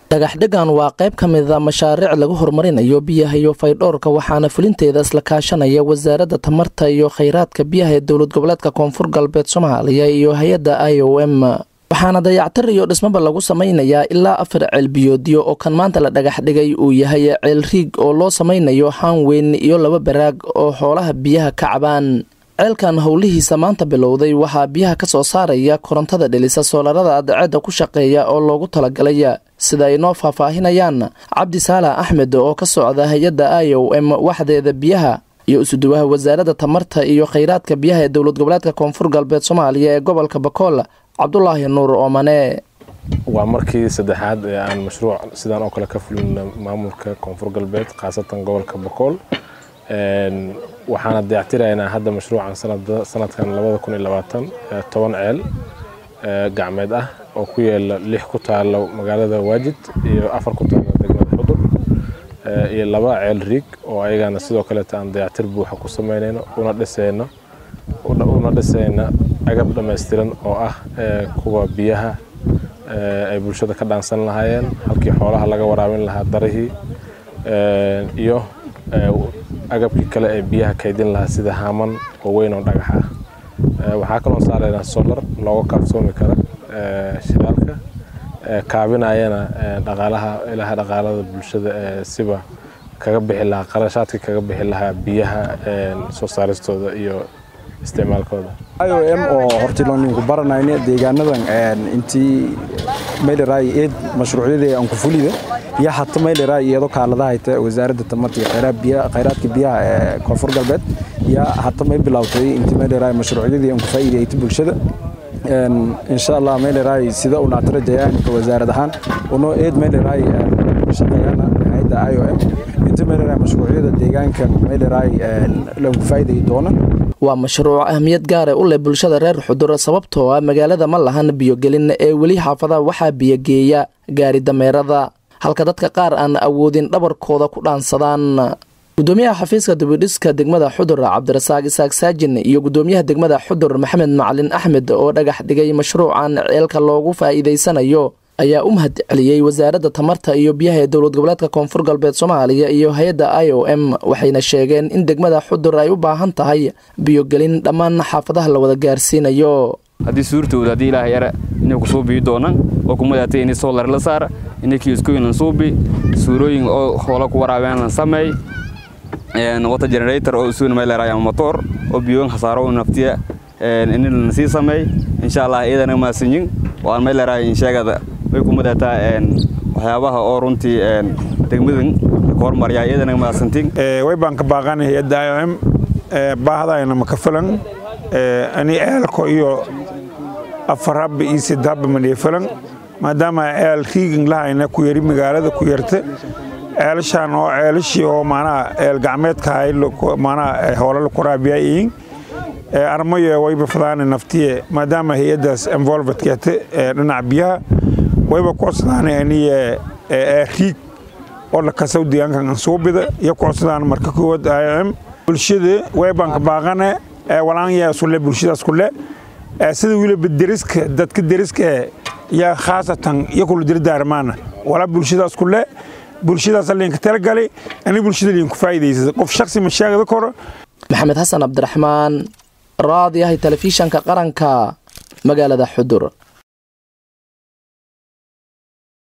dhagaxdhegan waa qayb ka mida mashaariic lagu horumarinayo biyaha iyo faydhowrka waxaana fulinteeda isla kaashanaya wasaaradda tamarta iyo khayraadka biyaha ee dowlad goboleedka koonfur galbeed soomaaliya iyo hay-adda i o m waxaana dayactir iyo dhismaba lagu samaynayaa ilaa afar ceel biyoodyo oo kan maanta la dhagax dhigay uu yahay ceel riig oo loo samaynayo haan weyn iyo laba baraag oo xoolaha biyaha ka cabaan ceelkan howlihiisa maanta bilowday waxaa biyaha ka soo saaraya korontada dhelisa soolarada adceedda ku shaqeeya oo loogu talagalay sida ay noo faahfaahinayaan cabdi saalax axmed oo ka socda hay-adda i o m waxdeeda biyaha iyo isuduwaha wasaaradda tamarta iyo khayraadka biyaha ee dowlad goboleedka koonfur galbeed soomaaliya ee gobolka bakool cabdulaahi nuur oomane waa markii saddexaad ee aan mashruuc sidaan oo kale ka fulina maamulka koonfur galbeed khaasatan gobolka bakool waxaana dayactiraynaa hadda mashruucan sanadkan toban ceel gacmeed ah oo ku yaala lix ku taalo magaalada waajid iyo afar ku taalo degmada xudur iyo laba ceel riig oo ayagana sidoo kaleeta aan dayactir buuxa ku samaynayno una dhisayno una dhisayna agab dhammaystiran oo ah kuwa biyaha ay bulshada ka dhaansan lahaayeen halkii xoolaha laga waraabin lahaa darihii iyo agabkii kale ee biyaha kaydin lahaa sida haaman oo weyn oo dhagax ah waxaa kaloo saaraynaa solar looga kaaftoomi kara shidaalka kaabinayana dhaqaalaha ilaha dhaqaalada bulshada siba kaga bixi lahaa qarashaadka kaga bixi lahaa biyaha soo saaristooda iyo isticmaalkooda i o m oo hortiloninku baranayne deegaanadan intii mayleray eed mashruucyadii aan ku fulida iyo hata mayleray iyadoo kaaladahayta wasaaradda tamarta iyo khayraadka biyaha ee koonfur galbeed iyo hata may bilowtay intii mayleray mashruucyadii aan ku faa'iideeyta bulshada insha allah mayleray sida una atrajayaanika wasaarad ahaan unoo eed mayleray shaqeeyana hayadda i o m intii mayleray mashruucyada deegaankan mayleray lagu faa'iideeyi doona waa mashruuc ahmiyad gaara u leh bulshada reer xudur sababtoo ah magaalada ma lahan biyogelin ee weli xaafadaha waxaa biyogeeya gaari dameerada halka dadka qaar aan awoodin dhabarkooda ku dhaansadaan gudoomiyaha xafiiska dibidhiska degmada xudur cabdirasaaq isaaq saajin iyo gudoomiyaha degmada xudur maxamed macalin axmed oo dhagax dhigay mashruucan ceelka loogu faa'iidaysanayo ayaa u mahad celiyey wasaaradda tamarta iyo biyaha ee dowlad goboleedka koonfur galbeed soomaaliya iyo hay-adda i o m waxayna sheegeen in degmada xudur ay u baahan tahay biyogelin dhammaan xaafadaha la wada gaarsiinayo haddii suurtooda haddii ilaahay yara inay ku soo biyi doonaan oo ku madaatay inay soolar la saara inay kiiskooyin lan suubi suurooyin oo hoola ku waraabeen lan sameey wata generator oo isuuna meeleraay ama motoor oo biyoon khasaaro u naftiya in lan sii sameey insha allah iyadana maasinyin waan meeleraay insheegada way ku madaataa waxyaabaha oo runtii degmadan ka hormaryaa iyadana maasantin way baan ka baaqanay hay-adda i o m baahdayna maka filan ani ceelko iyo afar habba iyo saddex habba maniya filan maadaama ceel riigin lahayna ku yari magaalada ku yarta ceelashaan oo ceelashii oo maanaha ceel gacmeedka ahay maanaha hoolala ku raabiyayiin armayo wayba fadaana naftiye maadaama hay-addaas envolvedkeeta dhinaca biyaha wayba kucodsadaan aniye riig oo lakasaw deegaankan ansuubida iyo kucodsadaan marka koowaad i o m bulshada waybaan ka baaqane walaanyaa isule bulshadaas kule sida weliba deriska dadka deriska yaa khaasatan iyo kula dirdaarmaana walaa bulshadaas kule bulshadaas liinka talagalay ani bulshada liinku faa'iidaysa qof shaksi ma sheegada koro maxamed xasan cabdiraxmaan raadiyahay telefishanka qaranka magaalada xudur